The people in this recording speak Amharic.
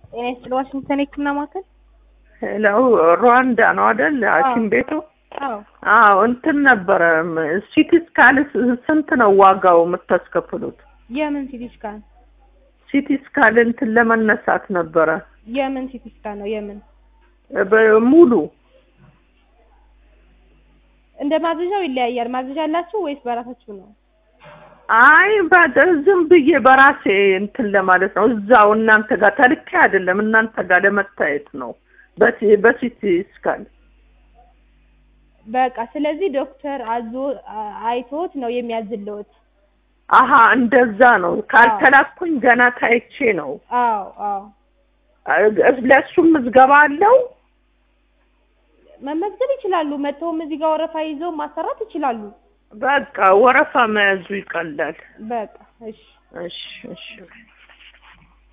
ጤና ይስጥልኝ ዋሽንግተን የህክምና ማዕከል ሄሎ ሩዋንዳ ነው አይደል? ሐኪም ቤቱ አዎ አዎ እንትን ነበረ ሲቲ ስካን ስንት ነው ዋጋው የምታስከፍሉት? የምን ሲቲ ስካን ሲቲ ስካን እንትን ለመነሳት ነበረ የምን ሲቲ ስካን ነው የምን በሙሉ እንደ ማዘዣው ይለያያል ማዘዣ አላችሁ ወይስ በራሳችሁ ነው አይ በ- ዝም ብዬ በራሴ እንትን ለማለት ነው። እዛው እናንተ ጋር ተልኬ አይደለም እናንተ ጋር ለመታየት ነው በሲ- በሲቲ ስካን በቃ ስለዚህ ዶክተር አዞ አ- አይቶት ነው የሚያዝልዎት አሀ እንደዛ ነው። ካልተላኩኝ ገና ታይቼ ነው። አዎ አዎ ለእሱም ምዝገባ አለው። መመዝገብ ይችላሉ መጥተውም እዚህ ጋር ወረፋ ይዘው ማሰራት ይችላሉ በቃ ወረፋ መያዙ ይቀላል። በቃ እሺ እሺ እሺ